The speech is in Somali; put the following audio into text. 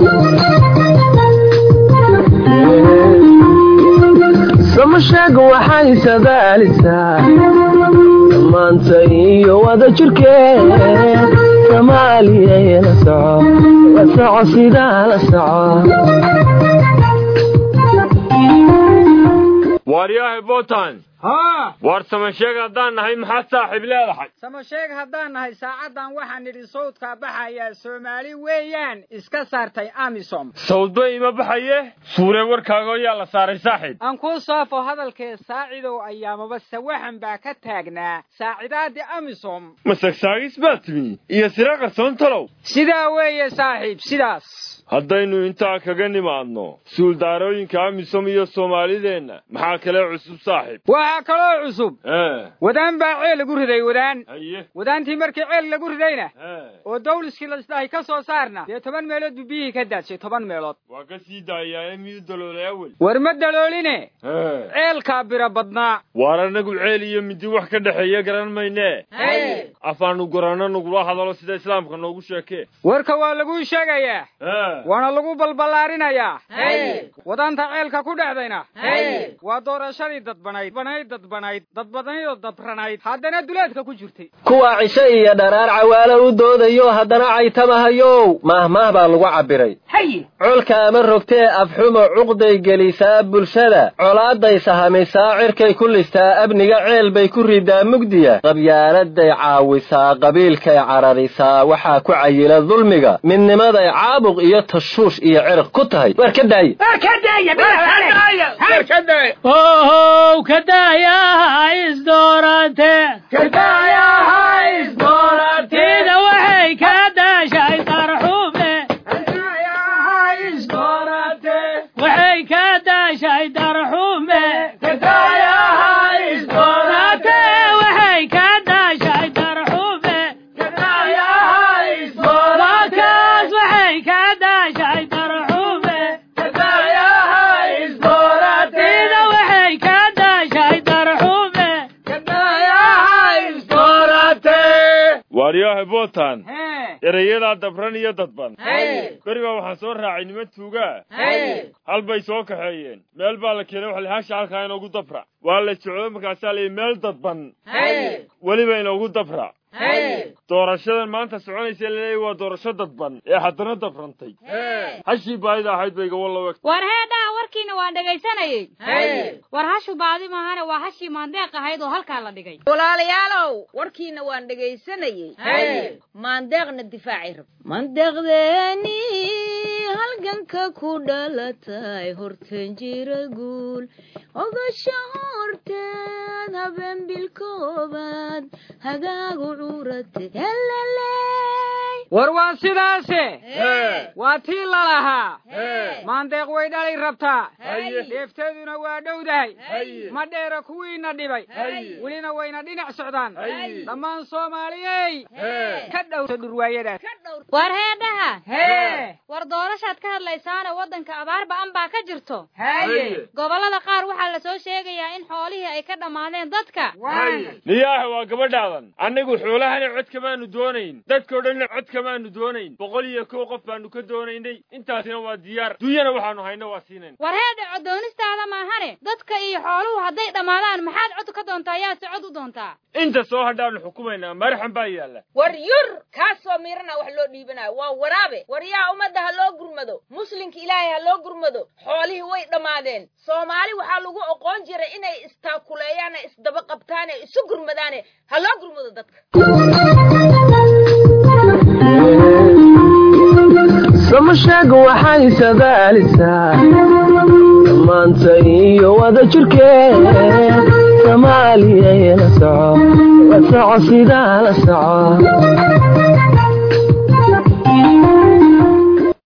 samasheeg waxay sadaalisaa dhammaanta iyo wada jirkeed soomaaliya la soco la soco sidaa la soco waaryahay botan haa waar samasheeg haddaan nahay maxaad saaxiib leedahay samasheeg haddaan nahay saacaddan waxaan nidhi sawdkaa baxayaa soomaali weeyaan iska saartay amisom sawdba ima baxaye suuree warkaago yaa la saaray saaxiib aan kuu saafo hadalkee saacidow ayaamaba sawaxan baa ka taagnaa saacidaadii amisom masagsaagis baa timi iyo sira qarsoon talow sidaa weeye saaxiib sidaas haddaynu intaa kaga nimaadno suuldaarooyinka amisom iyo soomaalideenna maxaa kale cusub saaxiib waxaa kaloo cusub ee wadaan baa ceel lagu riday wadaan haye wadaantii markii ceel lagu ridayna ee oo dawliskii lasdahay ka soo saarna dee toban meelood buu biyihii ka daadshay toban meelood waa ka sii daayaa ee miyu daloolay awel war ma dalooline ee ceelkaa bira badnaa waar annagu ceel iyo midi wax ka dhexeeya garan maynee afaanu goranno nagula hadalo sida islaamka noogu sheekee warka waa laguu sheegayaa ee waana lagu balballaarinayaa wadaanta ceelka ku dhexdayna waa doorashadii dadbanayd banayd dadbanayd dadbadnaydoo dabranayd haddana duleedka ku jirtay kuwa cisho iyo dharaar cawaalo u doodayo haddana caytamahayow maahmaah baa lagu cabbiray colka ama rogtee afxumo cuqday gelisaa bulshada colaaday sahamisaa cirkay ku listaa abniga ceel bay ku ridaa mugdiya qabyaaladay caawisaa qabiilkay cararisaa waxaa ku cayila dulmiga midnimaday caabuq iyo tashuush iyo cirq ku tahay war ka daaye ohow kadaayaha isdoorante tida waxay ka daashay darxume waxay ka daashay darxume ate waxay ka daashay darxume wakaas waxay ka daashay darxume tida waxay ka daashay darxume waaryahay botan hee erayadaa dabran iyo dadban beri baa waxaan soo raacay niman tuugaa hal bay soo kaxeeyeen meel baa la keenay waxa la hasha halkaa inoogu dabra waa la socdo markaasaa layidhi meel dadban weliba inoogu dabra doorashadan maanta soconaysa laleeyahy waa doorasho dadban ee haddana dabrantay hashii baadida ahayd bay gawalla weg war heedhaha warkiina waan dhegaysanayey war hashu baadi maahane waa hashii maandeeq ahayd oo halkaa la dhigay walaalayaalow warkiina waan dhegaysanayey maandeeqna difaacay rab mandeeqdeeni halganka ku dhalatay hortan jira guul ogasha horteed habeen bilkoobaad hagaagu curate heleley war waa sidaase waa tii lalahaa maandeeq way dhalay rabtaa dheefteeduna waa dhowdahay ma dheera kuwiina dhibay welina wayna dhinac socdaan dhammaan soomaaliyey ka dhowta dhurwaayadaas war heedhaha hee war doorashaad ka hadlaysaane waddanka abaar ba'an baa ka jirto haye gobollada qaar waxaa la soo sheegayaa in xoolihii ay ka dhammaadeen dadka niyaaha waa gabadhaadan annagu xoolahana cod kamaanu doonayn dadkao dhanna cod kamaanu doonayn boqol iyo kow qof baanu ka doonaynay intaasina waa diyaar dunyana waxaanu hayno waa siinayn war heedha codoonistaada maahane dadka iyo xooluhu hadday dhammaadaan maxaad cod ka doontaa yaase cod u doontaa inta soo hadhaanu xukumaynaa maraxan baa yaalla war yur kaasoo miirana wax loo dhiibanayo waa waraabe war yaa ummadda ha loo gurmado muslimka ilaahay ha loo gurmado xoolihii way dhammaadeen soomaali waxaa lagu oqoon jiray inay istaakuleeyaane isdaba qabtaane isu gurmadaane ha loo gurmado dadka samasheeg waxay sadaalisaa dhammaanta iyo wada jirkeed soomaaliya la soco la soco sidaa la soco